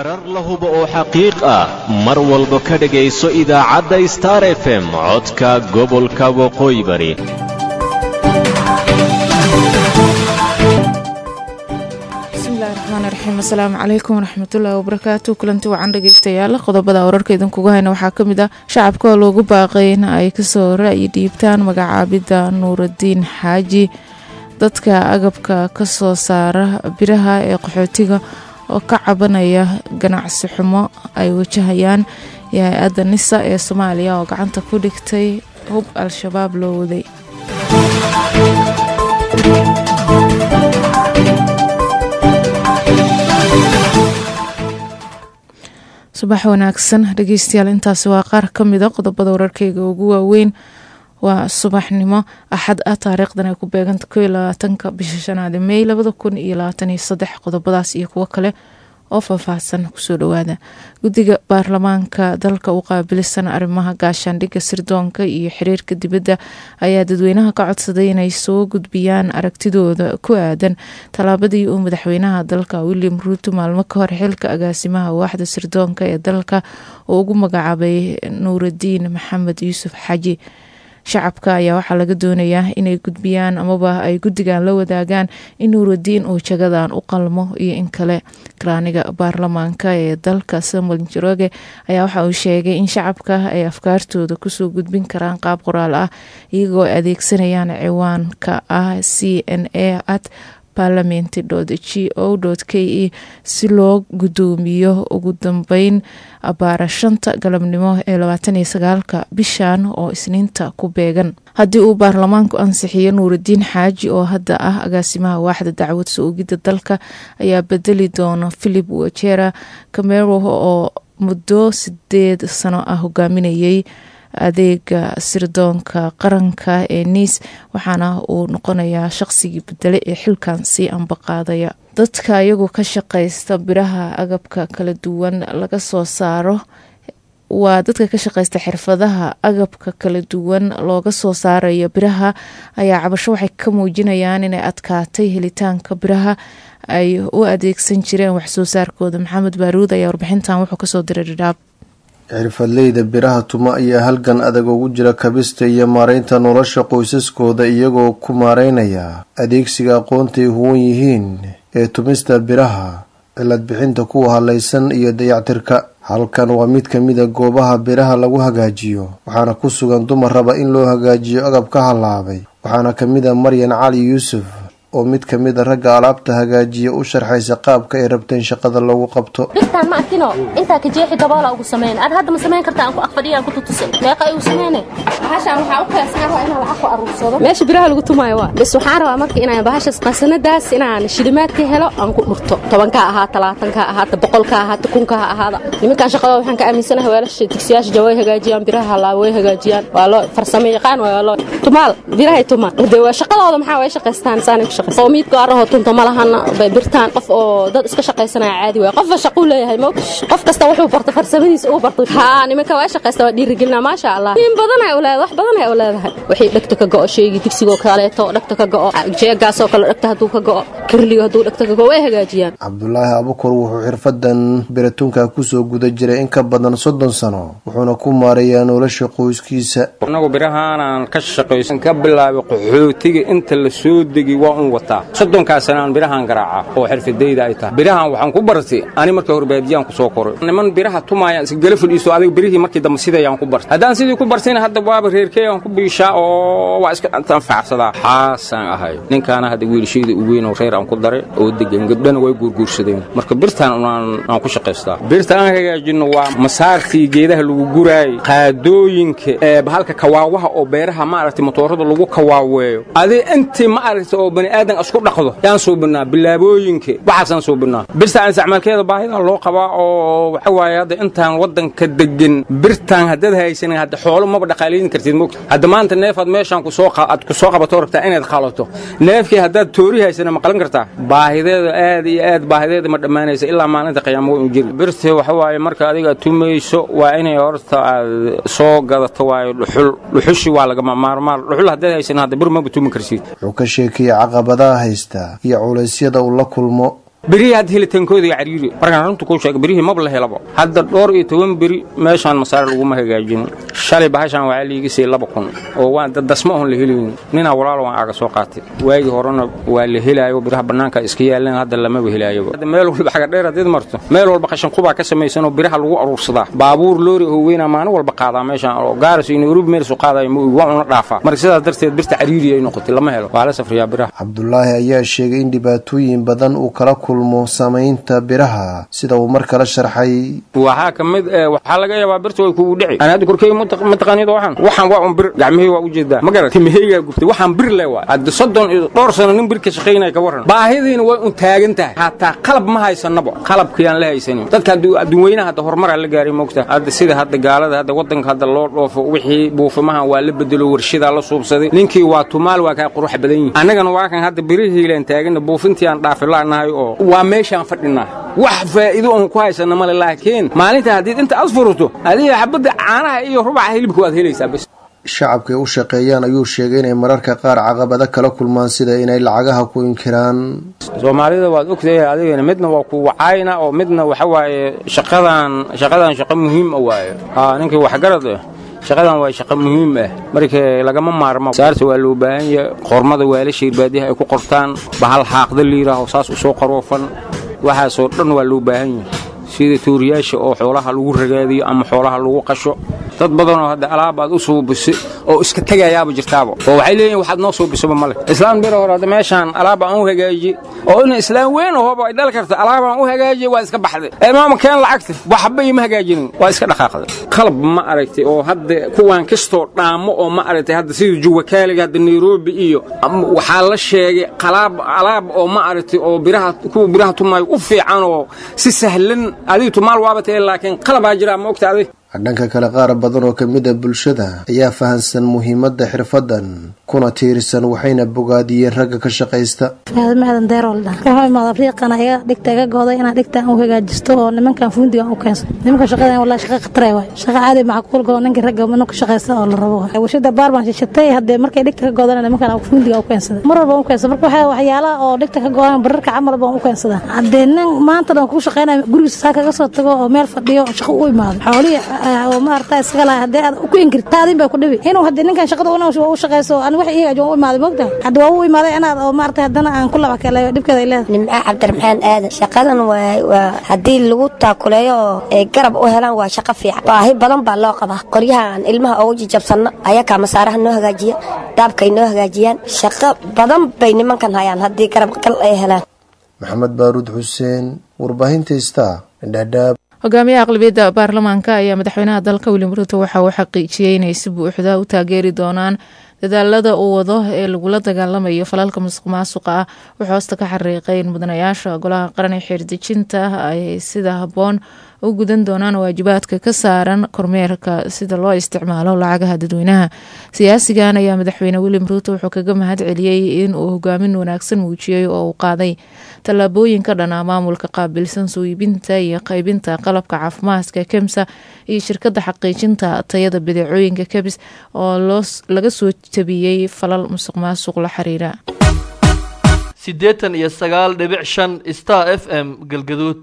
warar la hubo oo xaqiiq ah mar walba ka dhegayso idaacadda star f m codka gobolka waqooyi bari bismillahi raxmaan raxiim asalaamu calaykum waraxmatullaahi wabarakaatu kulanti wacan dhegeystayaal qodobada wararka idinkugu hayna waxaa kamid ah shacabka oo loogu baaqay in ay kasoo ra'yi dhiibtaan magacaabidda nuuradiin xaaji dadka agabka kasoo saara biraha ee qaxootiga oo ka cabanaya ganacsi xumo ay wajahayaan iyo hay-adda nisa ee soomaaliya oo gacanta ku dhigtay hub al-shabaab loo waday subax wanaagsan dhegeystayaal intaasi waa qaar ka mida qodobada wararkeyga ugu waaweyn waa subaxnimo axad ah taariikhdan ay ku beeganta ko iyo labaatanka bisha shanaad mey labada kun iyo labaatan iyo saddex qodobadaas iyo kuwo kale oo faahfaahsan kusoo dhawaada guddiga baarlamaanka dalka u qaabilisan arrimaha gaashaandhigga sirdoonka iyo xiriirka dibadda ayaa dadweynaha ka codsaday inay soo gudbiyaan aragtidooda ku aadan tallaabadii uu madaxweynaha dalka william ruuto maalmo ka hor xilka agaasimaha waaxda sirdoonka ee dalka uu ugu magacaabay nuuradiin maxamed yuusuf xaji shacabka ayaa waxaa laga doonayaa inay gudbiyaan amaba ay guddigan la wadaagaan in nuuradiin uu jagadan u qalmo iyo in kale karaaniga baarlamaanka ee dalka samuel njoroge ayaa waxa uu sheegay in shacabka ay afkaartooda kusoo gudbin karaan qaab qoraal ah iyagoo adeegsanayaan ciwaanka ah c n a at parliament g o k e si loo gudoomiyo ugu dambeyn abaara shanta galabnimo ee labaatan iyo sagaalka bishan oo isniinta ku beegan haddii uu baarlamaanku ansixiyo nuuradiin xaaji oo hadda ah agaasimaha waaxda dacwad soo-ogidda dalka ayaa bedeli doona philip wajera camero oo muddo sideed sano ah hogaaminayay adeega sirdoonka qaranka ee niis waxaana uu noqonayaa shaqsigii bedele ee xilkan sii ambaqaadaya dadka iyagu ka shaqaysta biraha agabka kala duwan laga soo saaro waa dadka ka shaqaysta xirfadaha agabka kala duwan looga soo saarayo biraha ayaa cabasho waxay ka muujinayaan inay adkaatay helitaanka biraha ay u adeegsan jireen waxsoo saarkooda maxamed baaruud ayaa warbixintan wuxuu kasoo diray dhidhaab xirfadleyda biraha tuma ayaa halgan adag ugu jira kabista iyo maareynta nolosha qoysaskooda iyagoo ku maareynaya adeegsiga aqoontay huwan yihiin ee tumista biraha cilad bixinta kuwa halaysan iyo dayactirka halkan waa mid kamida goobaha biraha lagu hagaajiyo waxaana ku sugan dumar raba in loo hagaajiyo agab ka halaabay waxaana kamid a maryan cali yuusuf oo mid kamid a ragga alaabta hagaajiya u sharxaysa qaabka ay rabteen shaqada loogu qabto dhirtaan ma arkino intaa ka jeexi daboola ugu sameyn ad hadda ma samayn karta aan ku aqfadhiya aan ku tutusay meeqa igu sameyne bahashaan waxaa u kaysan rabaa inaan lacag ku aruursado meesha biraha lagu tumaayo waa bis waxaan rabaa marka inaan bahashas qasanadaas inaan shilimaad ka helo aan ku dhurto tobanka ahaa talaatanka ahaata boqolka ahaata kunka ha ahaada nimankan shaqada waxaan ka aaminsanahay weelasha digsiyaasha jaway hagaajiyaan biraha halaaba way hagaajiyaan waa loo farsamo yaqaan waa loo tumaal birahay tumaan de waa shaqadooda maxaa way shaqaystaan saanay ku oo miid gaaraho tunto ma lahana bay birtaan qof oo dad iska shaqaysanaya caadi waay qofba shaquu leeyahay mo qof kasta wuxuu barta farsamadiisa uu bartay haa nimanka waa shaqaysta waa dhiirigelina maasha allah in badan ay uleedahay wax badan ay uleedahay wixii dhegta ka go'o sheegi digsigoo kaleeto dhegta ka go'o jeegaasoo kale dhegta hadduu ka go'o kirliyo hadduu dhegta ka go'o way hagaajiyaan cabdulaahi abukur wuxuu xirfadan biratunka kusoo guda jiray in ka badan soddon sano wuxuuna ku maareeyaa nolosha qoyskiisa anagu birahaanaan ka shaqaysan ka bilaabay qaxootiga inta la soo degi waa un wataa soddonkaa sana aan birahaan garaaca oo xirfadayda ay tahay birahan waxaan ku bartay ani markii hore baadiyaan ku soo koray niman biraha tumaayaan isgala fadhiiso adiga birihii markii dambe sidayaan ku bartay haddaan sidii ku bartayna hadda waaba reerkey aan ku biishaa oo waa iska anfacsadaa xaasaan ahay ninkaana hadda wiilashayda u weyn oo reer aan ku daray oo degan gabdhana way guurguursadeen marka birtaan aan ku shaqaystaa birta aan hagaajinno waa masaartii geedaha lagu guraayay qaadooyinka ee bahalka kawaawaha oo beeraha maaragtay motoorada lagu kawaaweeyo adi intii ma aragta oo bani aadan isku dhaqdo yaan suubinaa bilaabooyinka waxaasaan suubinaa birtaan isticmaalkeeda baahida loo qabaa oo waxa waaye hadda intaan waddanka degan birtaan haddaad haysanin hadda xoolo maba dhaqaalayn kartid mogta hadda maanta neefaad meeshaan kusoo aad ku soo qabato rabtaa inaad qalato neefkii haddaad toori haysana ma qalan kartaa baahideeda aad iyo aad baahideeda ma dhammaanaysa ilaa maalinta qiyaamo way u jiri birta waxa waaye marka adiga tumayso waa inay horta aad soo gadato waayo dhuxul dhuxushi waa lagama maarmaan dhuxul haddaad haysanin hadda bir maba tumi karsid wuxuu ka sheekayay caqabadaha haysta iyo culaysyada uu la kulmo berihii hadda helitaankooda iyo cariiri markaan runta kuu sheega berihii maba la helabo hadda dhowr iyo toban beri meeshaan masaare laguma hagaajin shalay bahashaan waxaa liiga siiyey laba kun oo waa dadasma oon la helaynin ninaa walaalo waan aaga soo qaatay waagii horena waa la helaayo biraha bannaanka iska yaaleen hadda lamaba helaayoba hadda meel walba xaga dheer haddiid marto meel walba qashin qubaa ka samaysan oo biraha lagu aruursadaa baabuur loori oo weynaa maalin walba qaadaa meeshaan oo gaaris iyo nairobi meel soo qaadayo ma ogi waa una dhaafaa marka sidaas darteed birta cariiri ay noqotay lama helo waa la safriyaa biraha cabdulaahi ayaa sheegay in dhibaatooyin badan uu kala kulmo samaynta biraha sida uu mar kale sharxay waxaa ka mid eh waxaa laga yaabaa birta way kugu dhici ana hadda korkeyga mataqaanid waxaan waxaan waa un bir gacmihii waa u jeedaa ma garat timaheygaa gubtay waxaan bir le waay hadda soddon iyo dhowr sano nin bir ka shaqaynaya ka warran baahidiina way un taagan tahay hataa qalab ma haysanaba qalabkayaan la haysanin dadka adduunweynaha hadda horumaraa la gaaray moogta hadda sida hadda gaalada hadda waddanka hadda loo dhoofo wixii buufimahan waa la bedelo warshadaa la suubsaday ninkii waa tumaal waa kaa qurux badan yihin annagana waa kan hadda birihiilaan taagana buufintii aan dhaafilaanahay oo waa meeshaan fadhinaa wax faa'iido oon ku haysana male laakiin maalinta haddii inta aad furto adiga xabadda caanaha iyo rubaca hilibka waad helaysaa bas shacabkay u shaqeeyaan ayuu sheegay inay mararka qaar caqabado kala kulmaan sida inay lacagaha ku inkiraan soomaalida waad ogtahay adigana midna waa ku wacayna oo midna waxa waaye shaqadan shaqadan shaqo muhiim a waaye aa ninkii waxgarad ah shaqadan waa shaqo muhiim ah marka lagama maarmo saarta waa loo baahan yahay qormada waalasha irbaadiyaha ay ku qortaan bahal xaaqda liiraaho saas u soo qaroofan waxaasoo dhan waa loo baahan yahay sida tuuriyaasha oo xoolaha lagu ragaadiyo ama xoolaha lagu qasho dad badanoo hadda alaab aad u suubisay oo iska tegayaaba jirtaaba oo waxay leeyihin waxaad noo suubisaba male islaan bir hore hadda meeshaan alaab aan u hagaajiye oo ina islaan weyn ahooba ay dhali karta alaab aan u hagaajiye waa iska baxday ee maama keen lacagta waxba ima hagaajinin waa iska dhaqaaqday qalab ma aragtay oo hadda kuwaan kastoo dhaamo oo ma aragtay hadda sida juwakaaliga hadda nairobi iyo waxaa la sheegay qalaab alaab oo ma aragtay oo biraha kuwa biraha tumaayo u fiican oo si sahlan adiga tumaal waaba tahay laakiin qalabaa jiraa ma ogta adig dhanka kale qaar badan oo ka mid a bulshada ayaa fahansan muhiimadda xirfadan kuna tiirsan waxayna bogaadiyeen ragga ka shaqaysta maadan deeroolda waxaa imaada afriiqana iga dhigta iga gooday inaan dhigtaan u hagaajisto oo nimankan fundigan u keenso nimanka shaqadan wallahi shaqa khatare waay shaqa caadi macquul goo ninkii ragga ninka shaqaysta oo la rabo warshada baar baan shishatay haddee markay dhigta ka goodana nimankan fundiga u keensada mar walba u keensada marka waxaa waxyaalaha oo dhigta ka goodan bararka camal baan u keensada haddee nin maanta dhan kuu shaqaynaya gurigiisa saa kaga soo tago oo meel fadhiyo shaqo u imaado xoolihii oo maarata iskaga lahay haddii aad ku inkirta taadin bay ku dhibi inuu haddii ninkan shaqada una u shaqayso aan wax iyaga waan u imaaday moogta hadda waa u imaaday inaad oo maarata haddana aan ku laba kaleeyo dhibkeeda ay leedahay nimca cabdiraxmaan aadan shaqadan waa waa haddii lagu taakuleeyo oo ay garab u helaan waa shaqo fiican baahi badan baa loo qabaa qoryaha aan ilmaha ugu jijabsanno ayakaa masaaraha noo hagaajiya daabkay noo hagaajiyaan shaqo badan bay nimankan hayaan haddii garab gal ay helaan maxamed baaruud xuseen warbaahinta star dhadhaab hogaamiyaha aqlabiyadda baarlamaanka ayaa madaxweynaha dalka william ruto waxa uu xaqiijiyey inay si buuxda u taageeri doonaan dadaalada uu wado ee lagula dagaalamayo falalka musuq maasuqa ah wuxuu hoosta ka xariiqay in mudanayaasha golaha qaran ee xeerdejinta ay sida habboon u gudan doonaan waajibaadka ka saaran kormeerka sida loo isticmaalo lacagaha dadweynaha siyaasigan ayaa madaxweyne william ruuto wuxuu kaga mahad celiyey in uu hogaamin wanaagsan muujiyey oo uu qaaday tallaabooyinka dhanaa maamulka qaabilsan soo iibinta iyo qaybinta qalabka caafimaadka kemsa iyo shirkadda xaqiijinta tayada badeecooyinka kebis oo laga soo tabiyey falal musuq maasuq la xiriira siddeetan iyo sagaal dhibic shan star f m galgaduud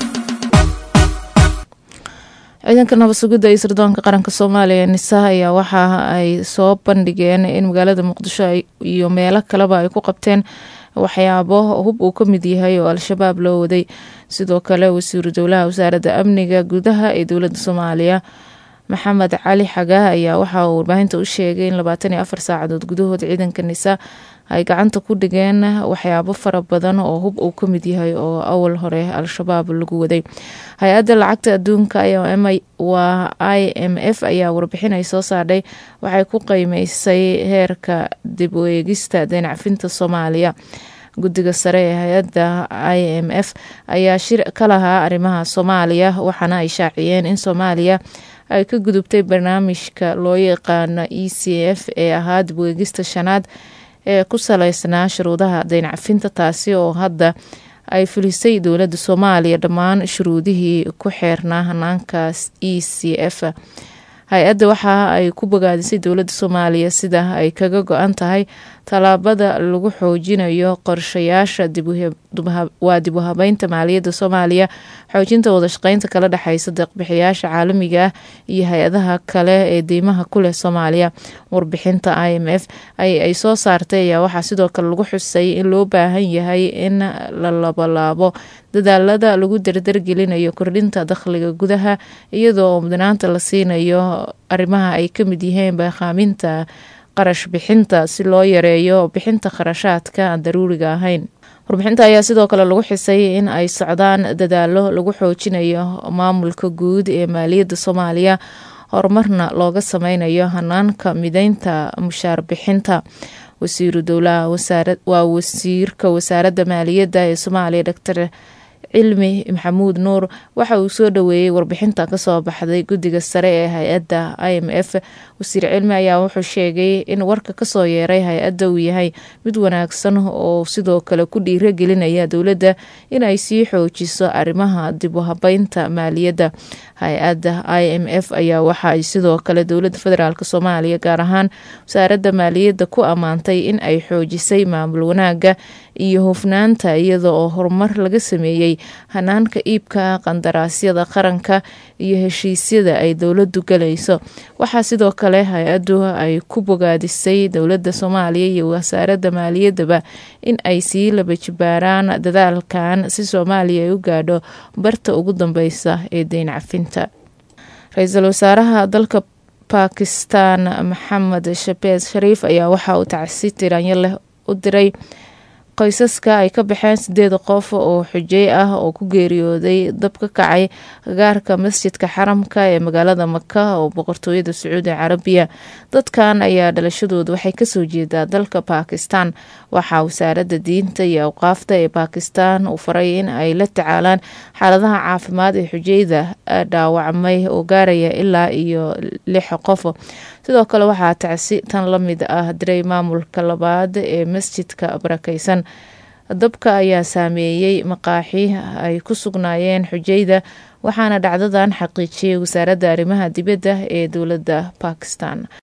ciidanka nabad sugidda iyo sirdoonka qaranka soomaaliya nisa ayaa waxa ay soo bandhigeen in magaalada muqdisho iyo meelo kaleba ay ku qabteen waxyaabo hub uu ka mid yahay oo al-shabaab loo waday sidoo kale wasiiru dowlaha wasaaradda amniga gudaha ee dowladda soomaaliya maxamed cali xagaa ayaa waxa uu warbaahinta u sheegay in labaatan iyo afar saacadood gudahood ciidanka nisa ay gacanta ku dhigeen waxyaabo fara badan oo hub uu ka mid yahay oo awal hore al-shabaab lagu waday hay-adda lacagta adduunka waa i m f ayaa warbixin ay soo saardhay waxay ku qiimeysay heerka dib u eegista deenacfinta soomaaliya guddiga sare ee hay-adda i m f ayaa shir ka lahaa arrimaha soomaaliya waxaana ay shaaciyeen in soomaaliya ay ka gudubtay barnaamijka loo yaqaano e c f ee ahaa dib u eegista shanaad ee ku saleysnaa shuruudaha deyncafinta taasi oo hadda ay fulisay dowladda soomaaliya dhammaan shuruudihii ku xeernaa hanaankaas e c f hay-adda waxa ay ku bogaadisay dowladda soomaaliya sida ay kaga go-an tahay tallaabada lagu xoojinayo qorshayaasha waa dib u habeynta maaliyadda soomaaliya xoojinta wadashaqeynta kala dhexeysa deeqbixiyaasha caalamiga ah iyo hay-adaha kale ee deymaha ku leh soomaaliya warbixinta i m f ay soo saartay ayaa waxaa sidoo kale lagu xusay in loo baahan yahay in la labalaabo dadaalada lagu dardargelinayo kordhinta dakhliga gudaha iyadoo mudnaanta la siinayo arrimaha ay ka mid yihiin baaqaaminta qarash bixinta si loo yareeyo bixinta kharashaadka aan daruuriga ahayn warbixinta ayaa sidoo kale lagu xisay in ay socdaan dadaalo lagu xoojinayo maamulka guud ee maaliyadda soomaaliya horumarna looga sameynayo hanaanka mideynta mushaar bixinta wasiiru dowlaha waa wasiirka wasaaradda maaliyadda ee soomaaliya doctor cilmi maxamuud nuur waxa uu soo dhoweeyey warbixinta kasoo baxday guddiga sare ee hay-adda i m f wasiir cilmi ayaa wuxuu sheegay in warka kasoo yeeray hay-adda uu yahay mid wanaagsan oo sidoo kale ku dhiiragelinaya dowladda inay sii xoojiso arrimaha dib u habeynta maaliyadda hay-adda i m f ayaa waxa ay sidoo kale dowladda federaalk soomaaliya gaar ahaan wasaaradda maaliyadda ku ammaantay in ay xoojisay maamul wanaaga iyo hufnaanta iyada oo horumar laga sameeyey hanaanka iibka qandaraasyada qaranka iyo heshiisyada ay dowladdu galayso waxaa sidoo kale hay-addu ay ku bogaadisay dowladda soomaaliya iyo wasaaradda maaliyaddaba in ay sii laba jibaaraan dadaalkan si soomaaliya ay u gaadho barta ugu dambeysa ee deyn cafinta ra-iisul wasaaraha dalka bakistan maxamed shabeez shariif ayaa waxa uu tacsi tiraanyo leh u diray qoysaska ay ka baxeen sideed qof oo xujey ah oo ku geeriyooday dab ka kacay gaarka masjidka xaramka ee magaalada maka oo boqortooyada sacuudi carabiya dadkan ayaa dhalashadooda waxay kasoo jeedaa dalka bakistan waxaa wasaaradda diinta iyo awqaafta ee bakistan uu faray in ay la tacaalaan xaaladaha caafimaad ee xujeyda dhaawacmay oo gaaraya ilaa iyo lix qof sidoo kale waxaa tacsi tan la mid ah diray maamulka labaad ee masjidka barakeysan dabka ayaa saameeyey maqaaxi ay ku sugnaayeen xujeyda waxaana dhacdadan xaqiijiyay wasaaradda arrimaha dibadda ee dowladda bakistan